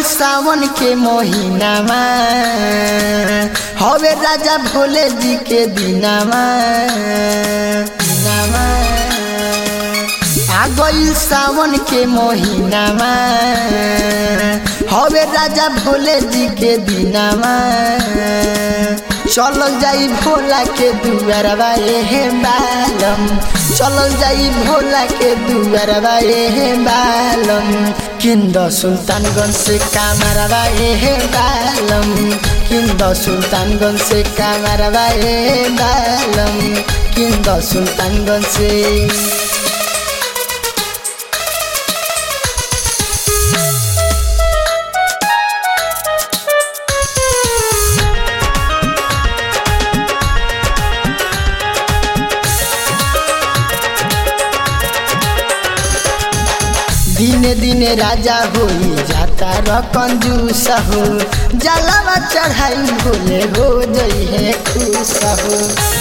सावन के महीनामा हवे राजा भोले जी के दिनामा दिनामा आ गइल सावन के महीनामा हवे राजा भोले जी के दिनामा चलल जाई भोला के दुआरबा हे बालम चलल जाई भोला के दुआरबा हे बालम किंद सुल्तानगंज से कामरबा हे बालम किंद सुल्तानगंज से कामरबा हे बालम किंद सुल्तानगंज से दिने दिने राजा होई जाता र कंजूस हो जलावा चढ़ाई भोले हो जई है खुश हो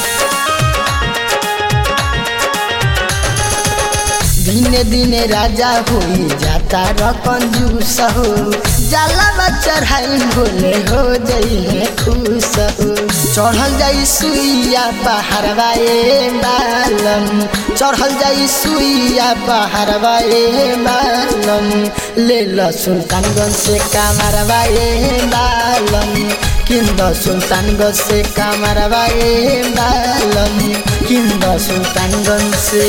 दिने दिने राजा होई जाता र कंजूस हो जलावा चढ़ाई भोले हो जई है खुश हो चढ़ल जाई सुइया पहाड़वा ए बालम चढ़ल जाई सुइया पहाड़वा ए बालम ले ल सुल्तानगंज से कामरवा ए बालम किंद सुल्तानगंज से कामरवा ए बालम किंद सुल्तानगंज से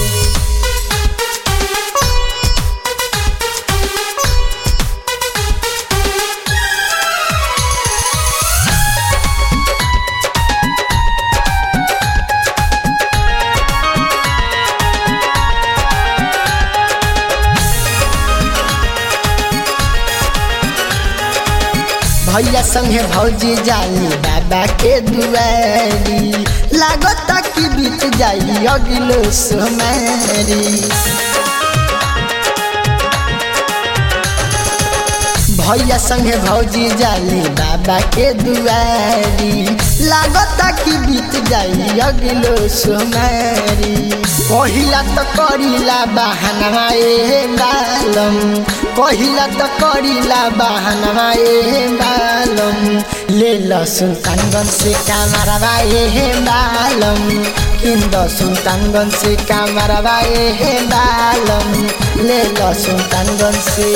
भैया संगे भौजी जाली बाबा के दुआरी लागत कि बीत जाई अगिलो सोमारी भैया संगे भौजी जाली बाबा के दुआरी लागत कि बीत जाई अगिलो सोमारी कहिला त करिला बहाना ए बालम कहिला त करिला बहाना ए बालम ले ल सुल्तानगंज से कामरवा ए बालम किंद सुल्तानगंज से कामरवा ए बालम ले ल सुल्तानगंज से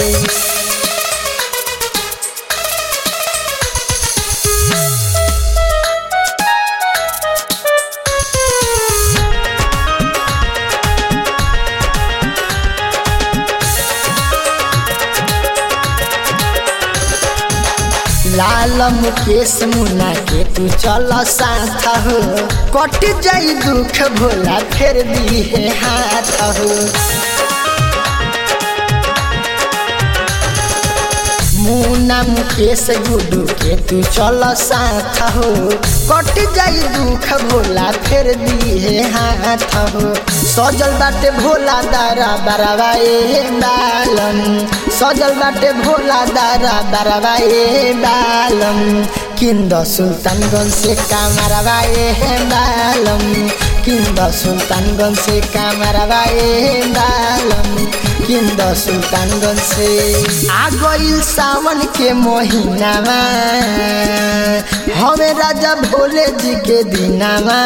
लाल मुकेश मुना के तू चल साथ हो कट जाई दुख भोला फेर दी है हाथ हो मुना मुकेश गुडू के तू चल साथ हो कट जाई दुख भोला फेर दी है हाथ हो सजल बाटे भोला दारा बराबा ए बालम सजल बाटे भोला दारा बराबा ए बालम किंद सुल्तानगंज से कामरबा ए बालम किंद सुल्तानगंज से कामरबा ए बालम किंद सुल्तानगंज से आ गइल सावन के महीनामा हमें राजा भोले जी के दिनामा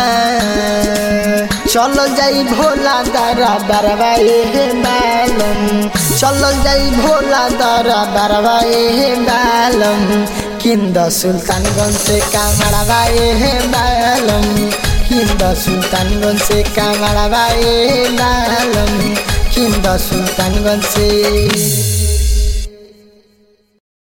चल जाई भोला दारा बरवा ए बालम चल जाई भोला दारा बरवा ए बालम किंद सुल्तानगंज से कामरवा ए बालम किंद सुल्तानगंज से कामरवा ए बालम किंद सुल्तानगंज से